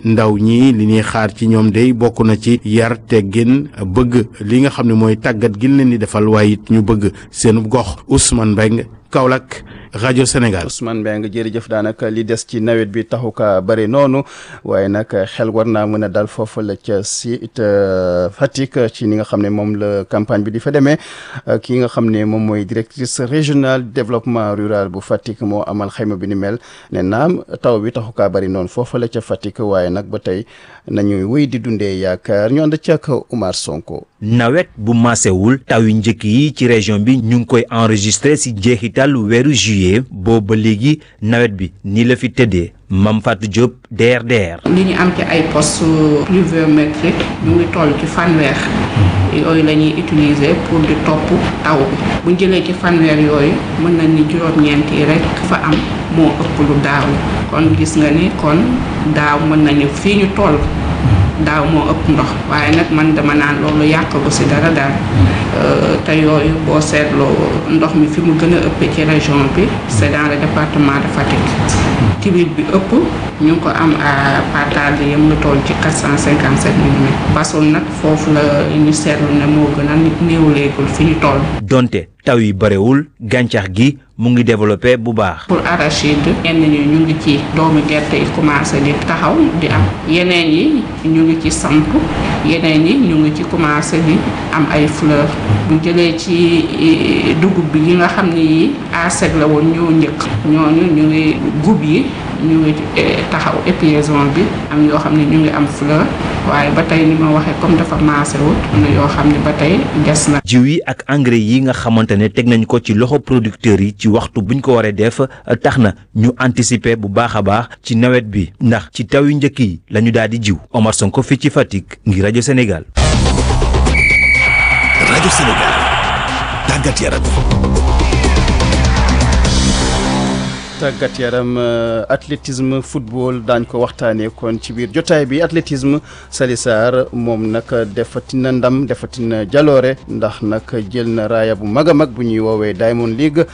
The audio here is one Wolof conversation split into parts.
ndaw ñi li ñuy xaar ci ñoom day bokk na ci yar teggin bëgg li nga xam ne mooy tàggat gi leen di defal waaye it ñu bëgg seen gox Ousmane Mbengue Kaolack rajo Sénégal. Ousmane Mbengue jërëjëf daanaka li des ci nawet bi taxu ka bëri noonu waaye nag xel war naa mën a dal foofu la ca site Fatick ci ni nga xam ne moom la campagne bi di fa demee ki nga xam ne moom mooy directrice régionale développement rural bu Fatick moo amal xayma bi ni mel ne naam taw bi taxu kaa bëri noonu foofu la ca Fatick waaye nag ba tey nañuy wéy di dundee yaakaar ñu ànd ci ak Oumar Sonko. nawet bu maasewul taw yu njëkk yi ci région bi ñu ngi koy enregistré si jeexital weeru juillet boobu ba léegi nawet bi ni la fi tëddee Mam Fatou Diop DRDR. li ñu am ci ay poste pluviométrique ñu ngi toll ci fanweer yooyu la ñuy utiliser pour di topp taw bi bu ñu jëlee ci fanweer yooyu mën nañ ni juróom-ñeent yi rek fa am moo ëpp lu daaw kon gis nga ni kon daaw mën nañu fii ñu toll. daaw moo ëpp ndox waaye nag man dama naan loolu yàqalu si dara daal te yooyu boo seetloo ndox mi fi mu gën a ëppee ci région bi c'est dans le département de Fatick tiwit bi ëpp ñu ngi ko am à partage de yëm lu toll ci 457 millimètres basul nag foofu la ñu seetlu ne moo gën a néew léegul fi ñu toll donte taw yi barewul gàncax gi mu ngi développé bu baax. pour arachide ñenn ñi ñu ngi ci doomu gerte yi commencé di taxaw di am yeneen yi ñu ngi ci samp yeneen yi ñu ngi ci commencé di am ay fleur bu jëlee ci dugub bi yi nga xam ni yi aseg la woon ñoo njëkk ñooñu ñu ngi gub yi ñu ngi taxaw épiaison bi am yoo xam ne ñu ngi am fleur waaye ba tey ni ma waxee comme dafa maase wut am na yoo xam ne ba tey des na. jiw yi ak engrais yi nga xamante ne teg nañ ko ci loxo producteurs yi ci waxtu buñ ko waree def tax na ñu anticiper bu baax a baax ci nawet bi ndax ci taw yu njëkk yi la ñu daal di jiw Omar Sonko fii ci Fatick ngir rajo Sénégal. rajo Sénégal tàggat yaram. tàggat yaram athlétisme football daañ ko waxtaanee kon ci biir jotaay bi athlétisme Sali Sarr moom nag defatina ndam defatina jaloore ndax nag jël na raaya bu mag a mag bu ñuy woowee Diamond League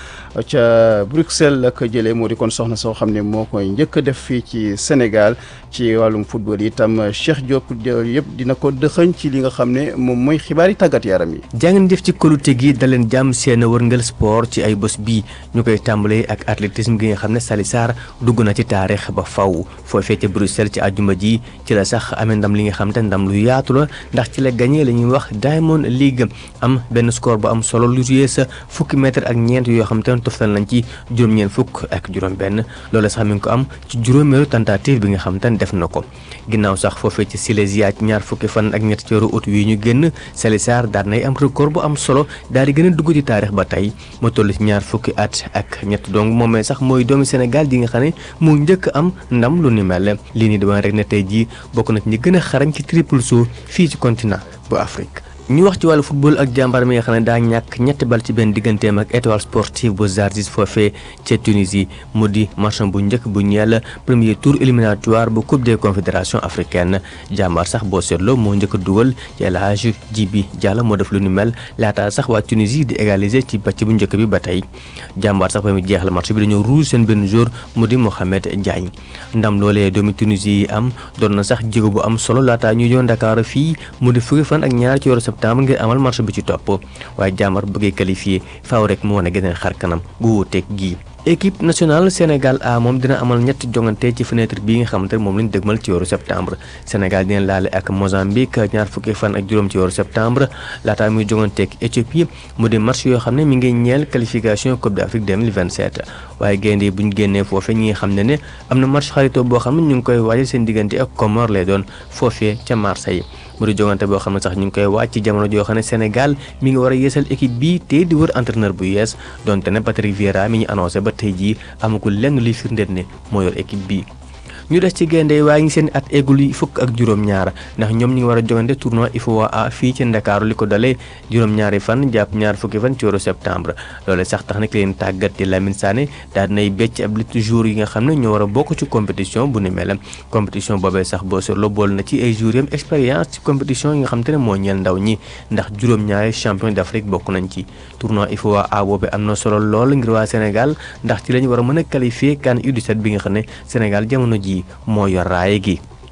ca Bruxelles la ko jëlee moo di kon soxna soo xam ne moo koy njëkk a def fii ci Sénégal ci wàllum football itam Cheikh Diop yëpp dina ko dëxëñ ci li nga xam ne moom mooy xibaari tàggat yaram yi. jàngeen jëf ci kolute gi daleen jàmm seen wërngal sport ci ay bés bii ñu koy tàmbalee ak athlétisme gi nga xam ne Sali Sarr dugg na ci taarix ba faw foofee ca Bruxelles ci àjjuma ji ci la sax amee ndam li nga xam te ndam lu yaatu la ndax ci la gagné la ñuy wax Diamond League am benn score bu am solo lu juyee sa fukki mètre ak ñeent yoo xam te ne toftal nañ ci juróom-ñeent fukk ak juróom-benn loolu sax mi ngi ko am ci juróomeelu tentative bi nga xam te ne def na ko ginnaaw sax foofee ci Silésia ñaar fukki fan ak ñett ci weeru août wi ñu génn Sali Sarr daal nay am record bu am solo daal di gën a dugg ci taarix ba tey mu toll ci ñaar fukki at ak ñett donc moomee sax mooy doomi Sénégal di nga xam ne mu njëkk am ndam lu ni mel lii nii dama rek ne tey jii bokk na ci ñi gën a xarañ ci triple saut fii ci continent bu Afrique. ñu wax ci wàllu football ak jàmbaar mi nga xam ne daa ñàkk ñetti bal ci benn digganteem ak étoile sportive bu Zarzis foofee ca Tunisie mu di match bu njëkk bu ñeel premier tour éliminatoire bu coupe des confédérations africaines jàmbaar sax boo seetloo moo njëkk a dugal ci El Hadji Djibi Diallo moo def lu ni mel laataa sax waa Tunisie di égaliser ci bàcc bu njëkk bi ba tey jàmbaar sax ba mu jeexal match bi dañoo rouge seen benn jour mu di Mohamed Diagne ndam loolee doomi Tunisie yi am doon na sax jéego bu am solo laataa ñu ñëw Dakar fii mu di fukki fan ak ñaar ci weeru septembre ngir amal marché bi ci topp waaye jàmbar bëggee qualifié faaw rek mu wane geneen xar kanam gu wuuteeg gii équipe nationale Sénégal A moom dina amal ñetti jongante ci fenêtre bii nga xamante ne moom lañ dëgmal ci weeru septembre Sénégal dina laale ak Mozambique ñaar fukki fan ak juróom ci weeru septembre laataa muy jonganteeg Éthiopie mu di match yoo xam ne mi ngi ñeel qualification Coupe d'Afrique 2027 waaye gaynde yi bu ñu génnee foofe ñi nga xam ne ne am na match xaritoo boo xam ne ñu ngi koy waajal seen diggante ak Comores lay doon foofee ca Marseille mu di jongante boo xam ne sax ñu ngi koy waaj ci jamono joo xam ne Sénégal mi ngi war a yeesal équipe bi te di wër entraîneur bu yees donte ne Patrick Vieira mi ñu annoncé ba tey jii amagul lenn luy firndeel ne moo yor équipe bi ñu des ci gaynde waaye ngi seen at eggul yi fukk ak juróom-ñaar ndax ñoom ñu ngi war a jogante tournoi IFOA A fii ci Ndakaaru li ko dalee juróom-ñaari fan jàpp ñaar fukki fan ci weeru septembre loole sax tax nag leen tàggat di Lamine Sané daal dinay becc ab lit jour yi nga xam ne ñoo war a bokk ci compétition bu ni mel compétition boobee sax boo seetloo bool na ci ay jours yam expérience ci compétition yi nga xam te ne moo ñeel ndaw ñi ndax juróom-ñaari champion d'Afrique bokk nañ ci tournoi IFOA A boobee am na solo lool ngir waa Sénégal ndax ci lañu war a mën a qualifier CAN U17 bi nga xam ne Sénégal jamono ji moo yor raaye gi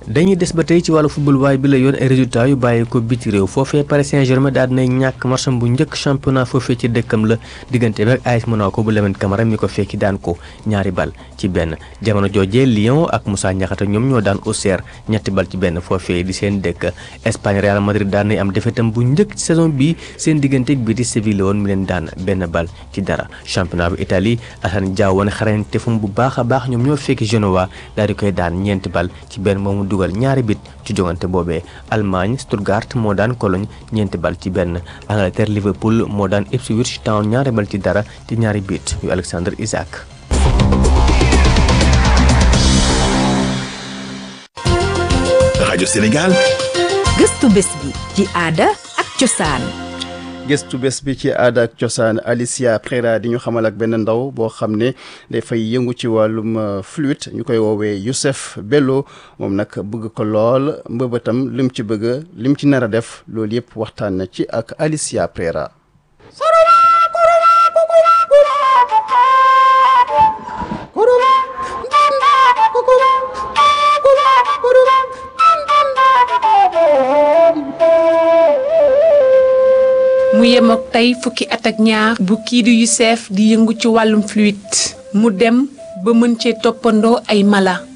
dañuy des ba tey ci wàllu football waaye bi la yoon ay résultats yu bàyyi ko biti réew foofee Paris Saint-Germain daal dinay ñàkk marcham bu njëkk championnat foofee ci dëkkam la diggante bi ak AS Monaco bu Lamine Camara mi ko fekki daan ko ñaari bal ci benn jamono joojee Lyon ak Moussa Niakhaté ñoom ñoo daan Auxerre ñetti bal ci benn foofee di seen dëkk Espagne Real Madrid daan nay am defetam bu njëkk ci saison bi seen diggante bi di Séville woon mi leen daan benn bal ci dara championnat bu Italie Assane Diao wane xarañte fum bu baax a baax ñoom ñoo fekki Genoa daal di koy daan ñeenti bal ci benn moomu dugal ñaari bit ci jogante boobee Allemagne Stuttgart moo daan Cologne ñeenti bal ci benn Angleterre Liverpool moo daan Ipswich Town ñaari bal ci dara ci ñaari bit yu Alexander Isaac. rajo Sénégal gëstu bés bi ci aada ak cosaan gëstu bés bi ci aada ak cosaan Alicia Prera di ñu xamal ak benn ndaw boo xam ne dafay yëngu ci wàllum flûte ñu koy woowee Youssef Bello moom nag bëgg ko lool mbëbëtam lim ci bëgg lim ci nar a def loolu yëpp waxtaan na ci ak Alicia Prera. mu yem ak tey fukki at ak ñaar bu kii di Youssef di yëngu ci wàllum fluide mu dem ba mën cee toppandoo ay mala